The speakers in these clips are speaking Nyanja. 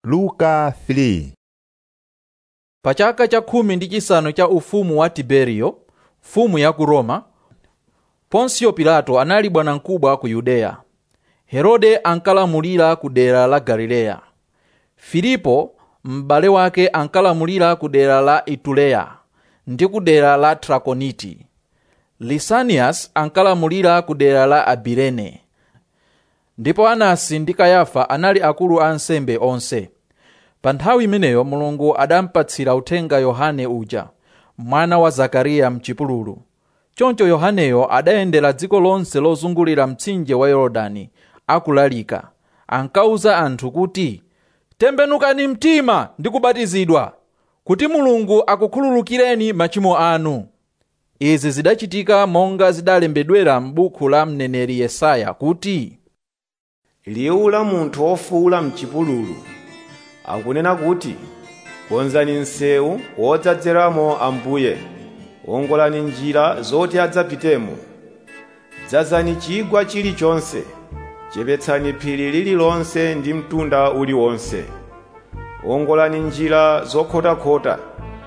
luka 3 pa chaka cha khumi ndi chisanu cha ufumu wa tiberiyo mfumu ya ku roma ponsiyo pilato anali bwanamkubwa ku yudeya herode ankalamulira ku dera la galileya filipo m'bale wake ankalamulira ku dera la ituleya ndi ku dera la trakoniti lisanias ankalamulira ku dera la abirene ndipo anasi ndi kayafa anali akulu a ansembe onse pa nthawi imeneyo mulungu adampatsira uthenga yohane uja mwana wa zakariya mchipululu choncho yohaneyo adayendera dziko lonse lozungulira mtsinje wa yorodani akulalika ankauza anthu kuti tembenukani mtima ndi kubatizidwa kuti mulungu akukhululukireni machimo anu izi zidachitika monga zidalembedwera m'buku la mneneri yesaya kuti liwu la munthu wofuwula mchipululu akunena kuti konzani msewu wodzadzeramo ambuye wongolani njira zoti adzapitemo dzazani chigwa chilichonse chepetsani phiri lililonse ndi mtunda uliwonse wongolani njira zokhotakhota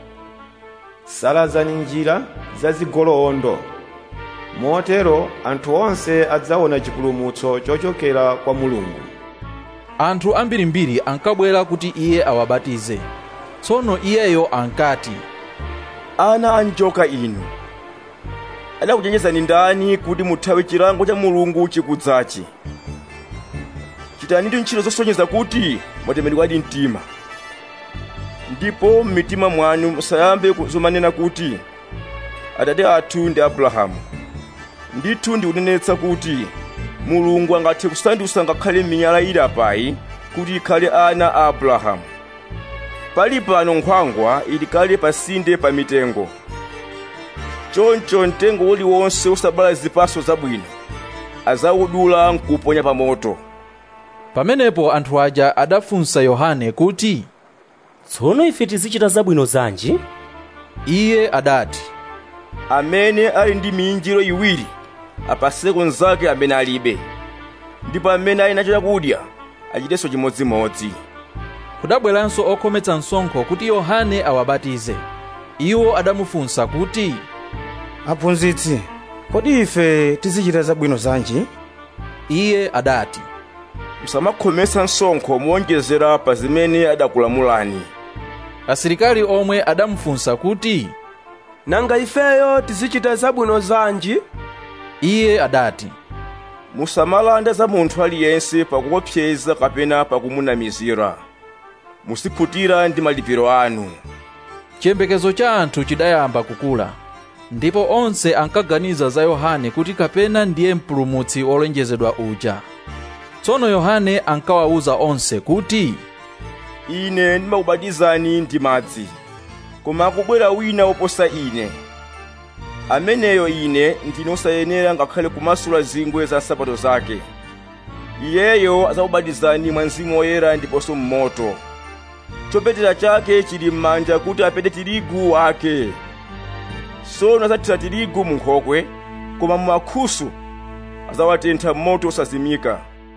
salazani njira zazigoloondo motero anthu onse adzaona chipulumutso chochokera kwa mulungu anthu ambirimbiri ankabwera kuti iye awabatize tsono iyeyo ankati ana a njoka inu adakuchenjezani ndani kuti muthawe chilango cha mulungu chikudzachi chitanitu ntchito zosonyeza kuti mwatemedwadi mtima ndipo m'mitima mwanu musayambe zomanena kuti atate athu ndi abrahamu ndithu ndikunenetsa kuti mulungu angathe kusandutsa ngakhale miyala ili apayi kuti ikhale ana a abrahamu pali pano nkhwangwa ili kale pasinde pa mitengo choncho mtengo uliwonse usabala zipatso zabwino azawudula nkuponya pa moto pamenepo anthu aja adafunsa yohane kuti tsono ife tizichita zabwino zanji iye adati amene ali ndi miyinjiro iwiri apaseko nzake amene alibe ndipo amene ali nacho chakudya achitenso chimodzimodzi kudabweranso okhometsa msonkho kuti yohane awabatize iwo adamufunsa kuti aphunzitsi kodi ife tizichita zabwino zanji iye adati musamakhometsa msonkho muwonjezera pa zimene adakulamulani asilikali omwe adamufunsa kuti nanga ifeyo tizichita zabwino zanji iye adati musamalanda za munthu aliyense pakuopseza kapena pakumunamizira musiphutira ndi malipiro anu chiyembekezo cha anthu chidayamba kukula ndipo onse ankaganiza za yohane kuti kapena ndiye mpulumutsi wolonjezedwa uja tsono yohane ankawawuza onse kuti ine ndimakubatizani ndi madzi koma akubwera wina woposa ine ameneyo ine ndine osayenera ngakhale kumasula zingwe za nsapato zake iyeyo adzakubatizani mwa mzimu woyera ndiponso mmoto chopetera chake chili m'manja kuti apete tirigu wake tsono adzathira tirigu mu nkhokwe koma mu mankhusu adzawatentha m'moto osazimika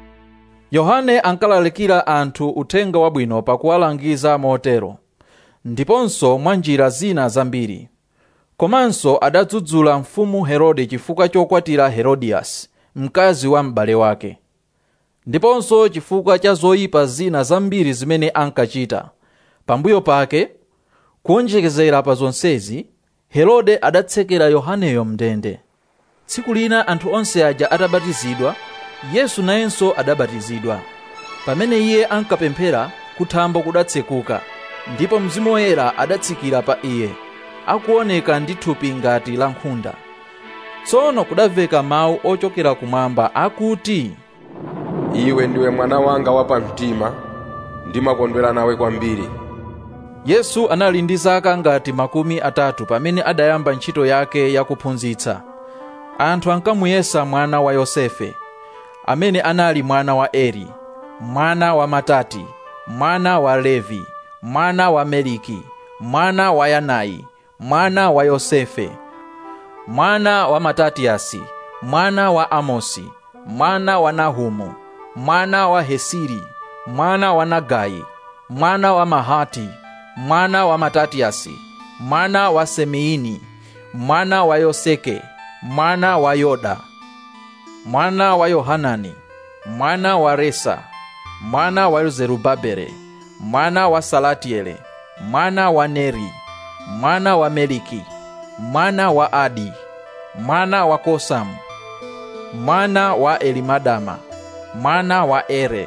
yohane ankalalikira anthu uthenga wabwino pakuwalangiza motero ndiponso mwa njira zina zambiri komanso adadzudzula mfumu herode chifukwa chokwatira herodiyasi mkazi wa m'bale wake ndiponso chifukwa cha zoyipa zina zambiri zimene ankachita pambuyo pake kuonjekezera pa zonsezi herode adatsekera yohaneyo mndende tsiku lina anthu onse aja atabatizidwa yesu nayenso adabatizidwa pamene iye ankapemphera kuthambo kudatsekuka ndipo mzimu woyera adatsikira pa iye akuoneka ndi thupi ngati la nkhunda tsono kudamveka mawu ochokera kumwamba akuti iwe ndiwe mwana wanga wapamtima ndimakondwera nawe kwambiri yesu anali ndi zaka ngati makumi atatu pamene adayamba ntchito yake yakuphunzitsa anthu ankamuyesa mwana wa yosefe amene anali mwana wa eri mwana wa matati mwana wa levi mwana wa meliki mwana wa yanayi mwana wa yosefe mwana wa matatiyasi mwana wa amosi mwana wa nahumu mwana wa hesiri mwana wa nagayi mwana wa mahati mwana wa matatiyasi mwana wa semiini mwana wa yoseke mwana wa yoda mwana wa yohanani mwana wa resa mwana wa zerubabele mwana wa salatiele mwana wa neri mwana wa meliki mwana wa adi mwana wa kosamu mwana wa elimadama mwana wa ere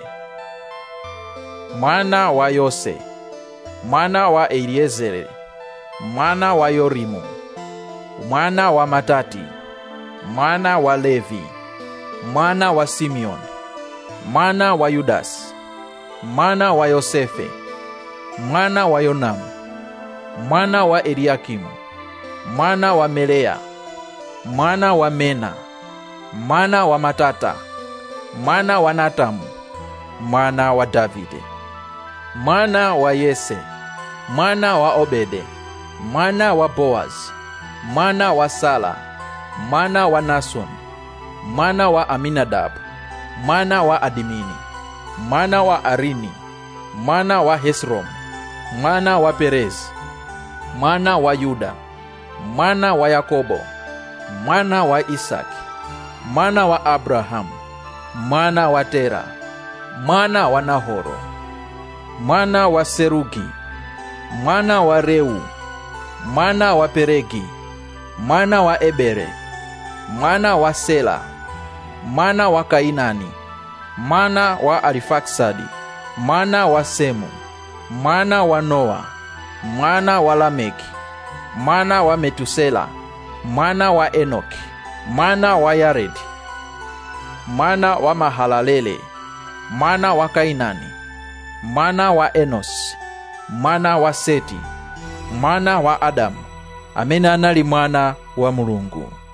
mwana wa yose mwana wa eliezere mwana wa yorimu mwana wa matati mwana wa levi mwana wa simeon mwana wa yudasi mwana wa yosefe mwana wa yonamu mwana wa eliakimu mwana wa melea mwana wa mena mwana wa matata mwana wa natamu mwana wa davide mwana wa yese mwana wa obede mwana wa boaz mwana wa sala mwana wa nason mwana wa aminadabu mwana wa adimini mwana wa arini mwana wa hesrom mwana wa perezi mwana wa yuda mwana wa yakobo mwana wa isaki mwana wa abrahamu mwana wa tera mwana wa nahoro mwana wa serugi mwana wa reu mwana wa peregi mwana wa ebere mwana wa sela mwana wa kainani mwana wa arifaksadi mwana wa semu mwana wa noa mwana wa lameki mwana wa metusela mwana wa enoki mwana wa yaredi mwana wa mahalalele mwana wa kainani mwana wa enosi mwana wa seti mwana wa adamu amene anali mwana wa mulungu